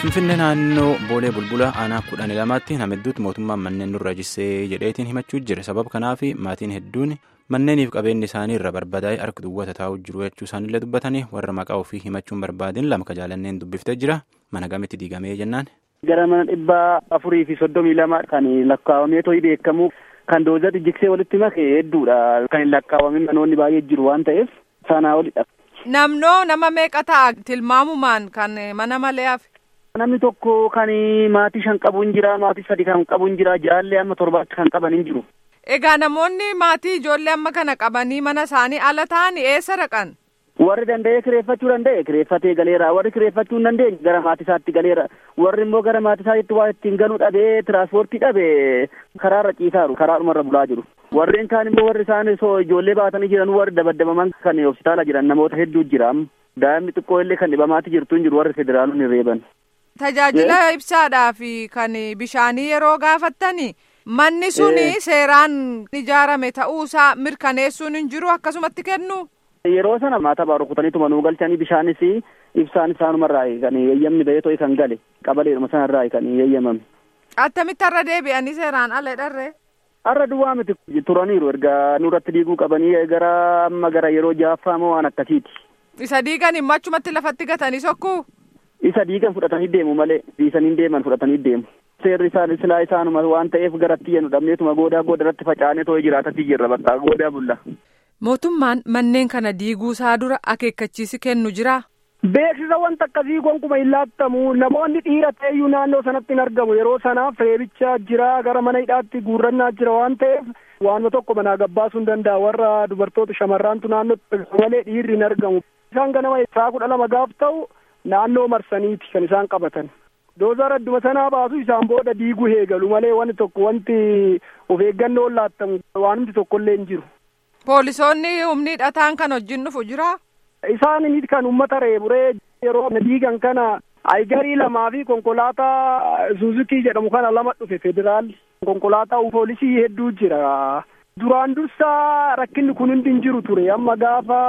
Finfinnee naannoo Boolee Bulbula aanaa kudhan lamaatti nama hedduutti mootummaan manneen nurra jissee jedheetiin himachuu jira. Sababa kanaaf maatiin hedduun manneeniif qabeenyi isaanii irra barbadaa'ee harka duwwaa taa'uu jiru jechuu isaanillee dubbatanii warra maqaa ofii himachuun barbaadin lama ka jaalanneen dubbiftee jira. Mana gamitti diigamee jennaan. Gara mana dhibba afurii fi soddomii lama kan lakkaawamee to'ii beekamu kan doozatti jiksee walitti make hedduudha. Kan hin lakkaawwamin manoonni baay'ee jiru waan ta'eef sanaa olidha. Namnoo nama meeqa ta'a tilmaamumaan kan mana malee hafe. Namni tokko kan maatii shan qabu hin jira, maatii sadi kan qabu hin jira, jaallee amma torbaatti kan qaban hin jiru. Egaa namoonni maatii ijoollee amma kana qabanii mana isaanii ala ta'anii eessa dhaqan? Warri danda'ee kireeffachuu danda'e kireeffatee galeera. Warri kireeffachuu hin dandeenye gara maatii isaatti galeera. Warri immoo gara maatii isaatti waa ittiin galuu dhabee tiraanspoortii dhabee karaarra ciisaaru. Karaadhumarra bulaa jiru. Warreen kaan immoo warri isaan ijoollee baatanii jiran warri dabaddabaman kan hospitaala jiran namoota hedduu jira. Daa'imni xiqqoo illee kan dhibamaatti jirtu hin jiru warri federaalonni reeban. Tajaajila ibsaadhaa fi kan bishaanii yeroo gaafattani manni suni seeraan ijaarame ta'uusaa mirkaneessuun hin jiru akkasumatti kennu. Yeroo sana maata baa rukutaniituma nuu galchanii bishaanis ibsaan isaanumarraa kan eeyyamni bahee to'e kan gale qabaleedhuma sanarraa kan eeyyamame. Attamitti har'a deebi'anii seeraan ala dharree? Har'a duwwaa miti turaniiru erga nurratti diiguu qabanii gara amma gara yeroo ja'affaa moo waan akkasiiti. Isa diigan immoo achumatti lafatti gatanii sokkuu? Isa diigan fudhatanii deemu malee dhiisanii deeman fudhatanii deemu. Seerri isaan silaa isaanuma waan ta'eef garatti yenu dhabneetuma goodaa goodarratti facaanee too'ee jiraatatti jirra bakka goodaa bulla. Mootummaan manneen kana diiguu isaa dura akeekkachiisi kennu jiraa? Beeksisa wanta akkasii gonkumaa hin laattamu namoonni dhiira ta'eyyuu naannoo sanatti hin argamu yeroo sanaaf reebicha jira gara mana hidhaatti guurrannaa jira waan ta'eef waanuma tokko manaa gabbaasuu hin danda'a warra dubartoota shamarraantu naannoo malee dhiirri hin argamu. Isaan ganama isaa kudha lama gaaf ta'u naannoo marsaniiti kan isaan qabatan. Doozaar adduma sanaa baasu isaan booda diiguu eegalu malee wanti tokko wanti of eeggannoon laattamu waanumti tokkollee hin jiru. Poolisoonni humni hidhataan kan wajjin dhufu jiraa? Isaan inni kan uummata reeburee yeroo diigan kana aygarii lamaa fi konkolaataa Suuzukii jedhamu kana lama dhufe federaalli. Konkolaataa poolisii hedduu jira. Duraan dursaa rakkinni kun hundi hin jiru ture amma gaafa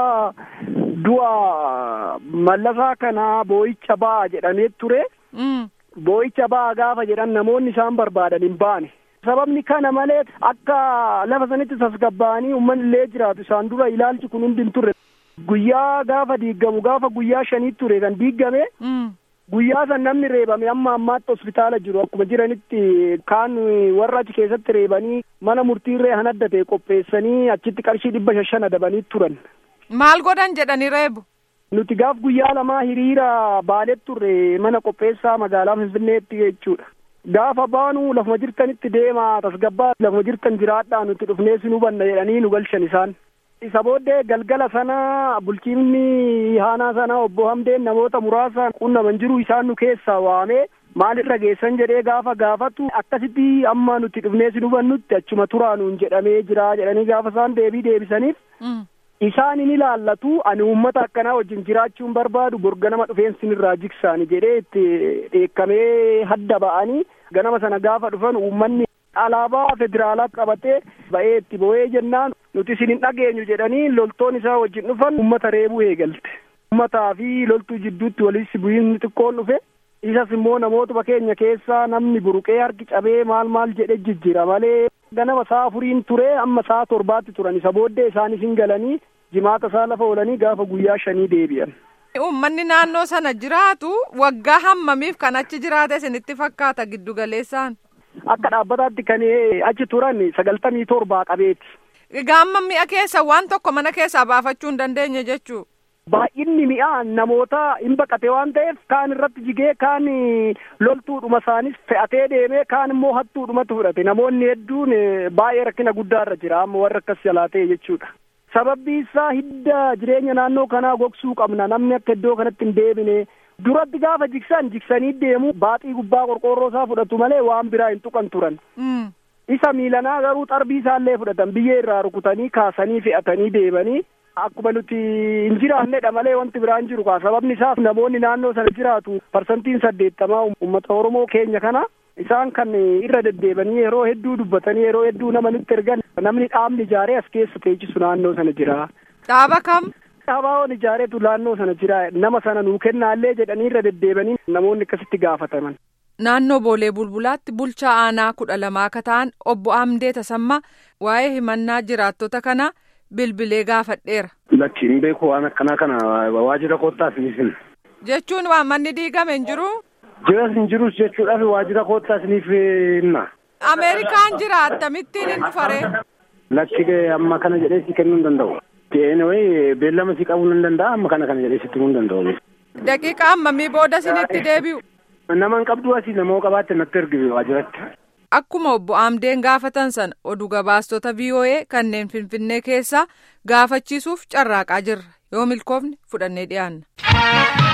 du'a mallasaa kana boo'icha ba'a jedhamee ture. Boo'icha ba'a gaafa jedhan namoonni isaan barbaadan hin baane. Sababni kana malee akka lafa sanitti tasgabbaa'anii uummanni illee jiraatu isaan dura ilaalchi kun hundi hin turre. Guyyaa gaafa diigamu gaafa guyyaa shanii ture kan diigame. Guyyaa san namni reebame amma ammaatti hospitaala jiru akkuma jiranitti kaan warra achi keessatti reebanii mana murtiirree han adda ta'e qopheessanii achitti qarshii dhibba shan adabanii turan. Maal godhan jedhanii reebu? Nuti gaaf guyyaa lamaa hiriira baalee turre mana qopheessaa magaalaa Finfinneetti jechuudha. Gaafa baanu lafuma jirtanitti deemaa tasgabbaa lafuma jirtan jiraadhaa nuti dhufnee si hubanna jedhanii nu galchan isaan. Isa booddee galgala sana bulchiinni haanaa sana obbo Hamdeen namoota muraasa qunnaman jiru isaan nu keessaa waamee maalirra geessan jedhee gaafa gaafatu akkasitti amma nuti dhufnee si hubannutti achuma turaa nuun jedhamee jira jedhanii gaafa isaan deebii deebisaniif. Isaan in ilaallatu ani uummata akkanaa wajjin jiraachuun barbaadu borga nama dhufeensin irraa jigsaani jedhee itti dheekkamee hadda ba'anii ganama sana gaafa dhufan uummanni alaabaa federaalaa qabatee ba'ee itti bo'ee jennaan nuti isin hin dhageenyu jedhanii loltoon isaa wajjin dhufan uummata reebuu eegalte. Uummataa fi loltuu jidduutti walitti bu'iinsi xiqqoon dhufe isas immoo namootuma keenya keessaa namni buruqee harki cabee maal maal jedhe jijjira malee ganama saa afuriin ture amma saa torbaatti turan isa booddee isaanis hin galanii jimaata isaa lafa oolanii gaafa guyyaa shanii deebi'an. Uummanni naannoo sana jiraatu waggaa hammamiif kan achi jiraate isinitti fakkaata giddu galeessaan. Akka dhaabbataatti kan achi turan sagaltamii torbaa qabeeti. Egaa amma mi'a keessa waan tokko mana keessaa baafachuu hin dandeenye jechuu. Baay'inni mi'a namoota hin baqate waan ta'eef kaan irratti jigee kaan loltuudhuma isaanis fe'atee deemee kaan immoo hattuudhumatti fudhate namoonni hedduun baay'ee rakkina guddaarra jira amma warra akkas jalaa ta'e jechuudha. Sababbi isaa hidda jireenya naannoo kanaa gogsuu qabna namni akka iddoo kanatti hin deebine duratti gaafa jigsan jigsanii deemu baaxii gubbaa qorqoorroo isaa fudhatu malee waan biraa hin tuqan turan. Isa miilanaa garuu xarbii isaallee fudhatan biyyee irraa rukutanii kaasanii fe'atanii deemanii akkuma nuti hin jiraannedha malee wanti biraan jiru kaa sababni isaas namoonni naannoo sana jiraatu parsantiin saddeettamaa uummata Oromoo keenya kana isaan kan irra deddeebanii yeroo hedduu dubbatanii yeroo hedduu nama nutti ergan namni dhaabni ijaaree as keessa teechisu naannoo sana jira. Dhaaba kam? bakka habaa'oon ijaareetu naannoo sana jira nama sana nuu kennaallee jedhanii irra deddeebanii namoonni akkasitti gaafataman. Naannoo Boolee Bulbulaatti bulchaa aanaa kudha lamaa akka ta'an obbo Amdee Tasammaa waa'ee himannaa jiraattota kana bilbilee gaafadheera. Lakki hin beeku waan akkanaa kana waajjira koottaas ni finna. Jechuun waan manni diigame hin jiru. Jiras hin jirus jechuudhaaf waajjira koottaas ni finna. Ameerikaan jira akkamittiin hin dhufaree. Lakki amma kana jedhee si kennuu hin danda'u. Anyway beellama si qabuu hin danda'a amma kana kana jedhee sitti himuu hin danda'u. Daqiiqa ammamii booda sinitti deebi'u. Nama hin qabdu asii namoo qabaatte natti ergi waajjiratti. Akkuma obbo Amdeen gaafatan sana oduu gabaastota VOA kanneen Finfinnee keessaa gaafachiisuuf carraaqaa jirra yoo milkoofne fudhannee dhiyaanna.